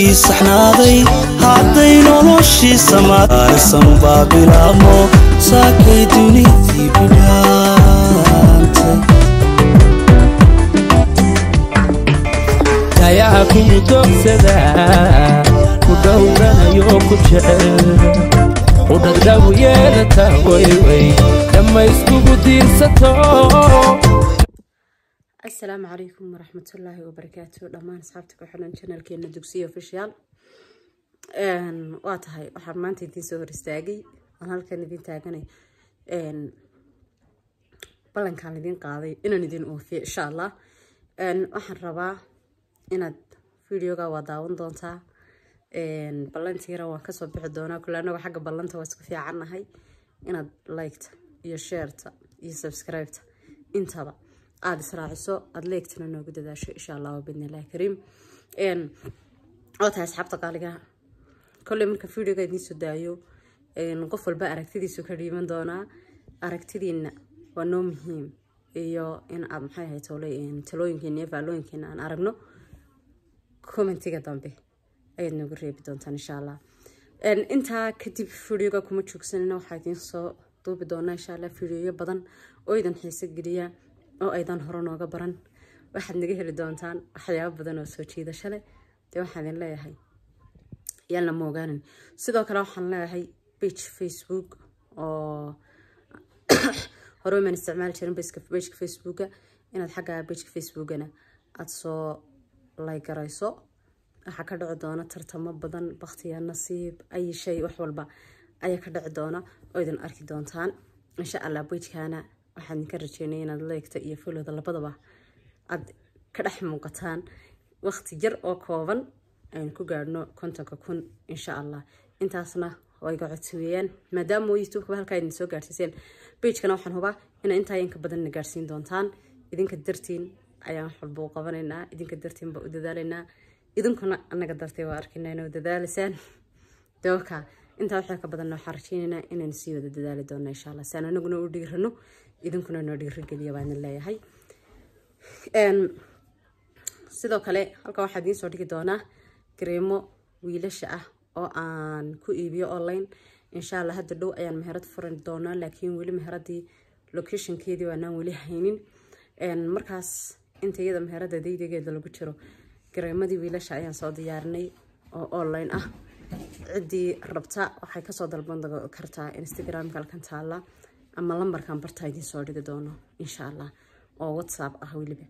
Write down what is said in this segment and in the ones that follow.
jidkii saxnaaday hadday noloshii samaarisan baa bilaabmo saakay dunidii bidhaantay dayaha kumu doogsadaa ku dhowranayo ku jecel u dhagdhabu yeelata wayway dhammayskugu diirsato asalaamu calaykum waraxmatullaahi wabarakaatu dhammaan asxaabta ku xiran janalkeena dugsiya official waa tahay waxaan maanta idiin soo hor istaagay aan halkan idiin taaganay ballankaan idiin qaaday inaan idiin oofiyo insha allah waxaan rabaa inaad videoga waa daawan doontaa ballantiira waan kasoo bixi doonaa kule anagoo xagga ballanta waa isku fiicannahay inaad liketa iyo sheerta iyo subscribeta intaba aada israaciso aada leegtana noogu dadaasho insha allah bidnillahi kariim oo tahay asxaabta qaaliga kolley marka videoga idiin soo daayo qof walba aragtidiisu ka dhiiban doonaa aragtidiina waa noo muhiim iyo in aad maxay ahayd talooyinkeena iyo faallooyinkeena aan aragno commentiga dambe ayaad noogu reebi doontaan insha allah intaa kadib videoga kuma joogsanina waxaa idiin soo duubi doonaa insha allah videoyo badan oo idan xiiso geliya oo aydan hore nooga baran waxaad naga heli doontaan waxyaabo badan oo soo jiidasho leh dee waxaan idin leeyahay yaalna ma ogaanin sidoo kale waxaan leeyahay page facebook oo hore maan isticmaali jirin bageka facebooka inaad xagga bageka facebookana aada soo laygarayso waxaa ka dhici doona tartamo badan baktiya nasiib ay shay wax walba ayaa ka dhici doona oo idin arki doontaan insha allah bejkana waxaan idinka rajeynaya inaad leegta iyo folowda labadaba aada ka dhex muuqataan waqti yar oo kooban aynu ku gaadhno kontonka kun insha allah intaasna way ga codsiweeyaan maadaama youtubekaba halkaa idin soo gaadhsiiseen bejkana waxaan hubaa inaa intaa inka badanna gaadhsiin doontaan idinka dartiin ayaan wax walba u qabanaynaa idinka dartiin baa u dadaalaynaa idinkuna annaga dartay waa arkaynaa inaa dadaalisaan dooka intaa waxaa ka badanna waxaan rajeynaynaa inaynu sii wada dadaali doona insha allah si aan anaguna u dhiirano idinkuna noo dhiirageliya baan leeyahay sidoo kale halkan waxaa idiin soo dhigi doonaa gareemo wiilasha ah oo aan ku iibiyo online insha allah hadda dhow ayaan meherad furan doonaa laakiin weli meheradii locationkeedii waanaan weli haynin markaas inta iyada meherada daydageeda lagu jiro gareemadii wiilasha ayaan soo diyaarinay oo online ah ciddii rabta waxay kasoo dalban kartaa instagramka halkan taala ama lambarkan bartaa idiin soo dhigi doono insha allah oo whatsapp ah weliba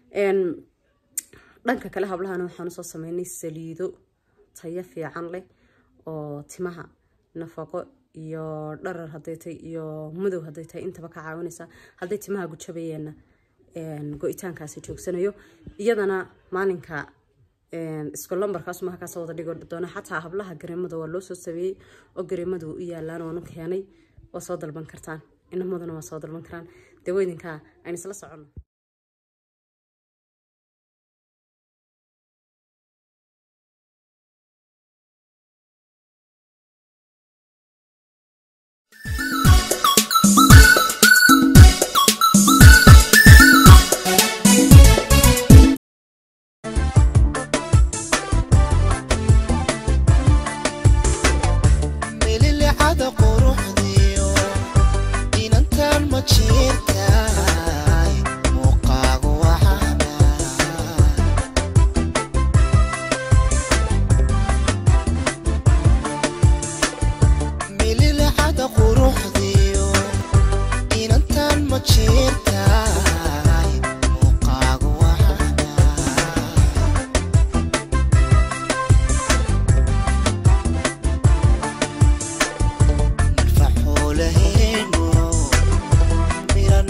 dhanka kale hablahana waxaan usoo sameynay saliido tayo fiican leh oo timaha nafaqo iyo dharar haday tahay iyo madow haday tahay intaba ka caawinaysa hadday timaha gujabayeenna go-itaankaasi joogsanayo iyadana maalinka isku lambarkaas maha kaasoo wada dhigi doona xataa hablaha gareemada waa loo soo sameeyey oo gareemada u yaalaan waanu keenay waa soo dalban kartaan inamaduna waa soo dalban karaan dee weydinkaa aan isla soconno Mira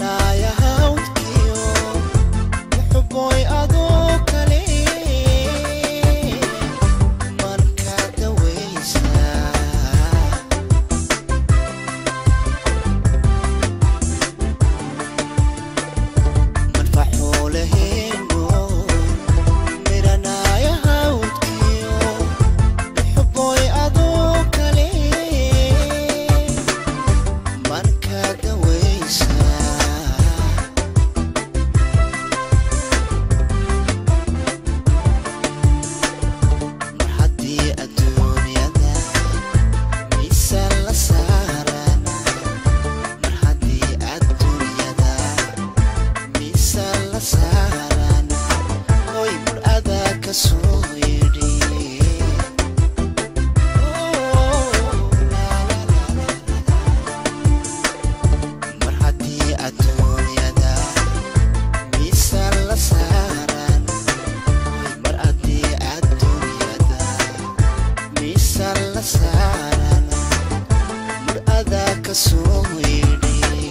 ka soo yeedhay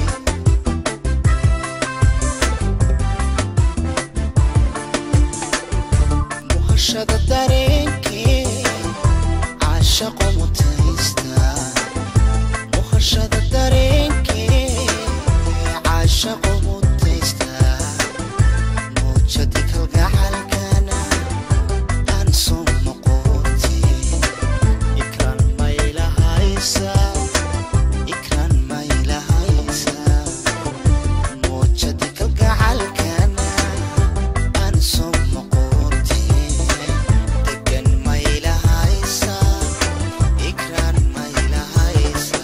muhashada dareenkee caashaqo mutaysta muhashada dareenkee caashaqo mutaysta muujadi kalgacalkana aan soo noqotee ikran maylahaysa ikran maylahaysa muujadi kalgacalkana aan soo noqotee degan maylahaysa ikran maylahaysa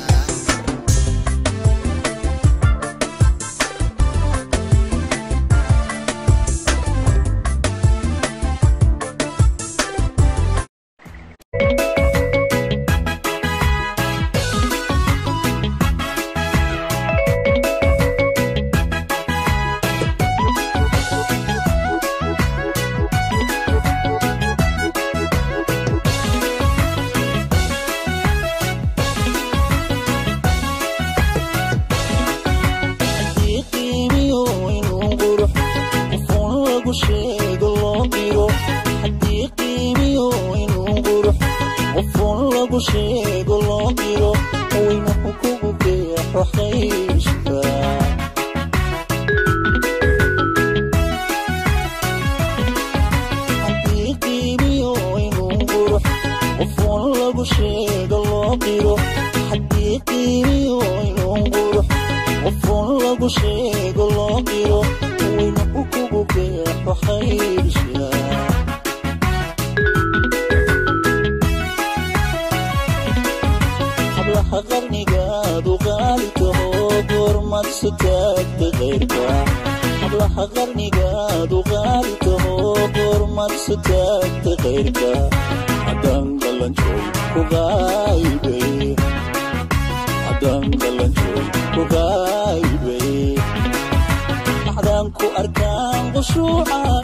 haddii qiimiyo inuu qurux qofoon lagu sheego loo diro haddii qiimiyo inuu qurux qofoon lagu sheego loo diro waynuhu kugu beexo khayshka haddii qiimiyo inuu qurux qofoon lagu sheego loo diro haddii qiimiyo inuu qurux qofoon lagu sheego loo diro waynuhu kugu beexo khayrsha hablaha qarnigaadu qaali taho goormad su taagta qayrka hablaha qarnigaadu qaali taho goormad su taagta qayrka haddaan galanjooy ku qaybay haddaan galanjooy ku qaybay maxdaan ku arkaan qushuuca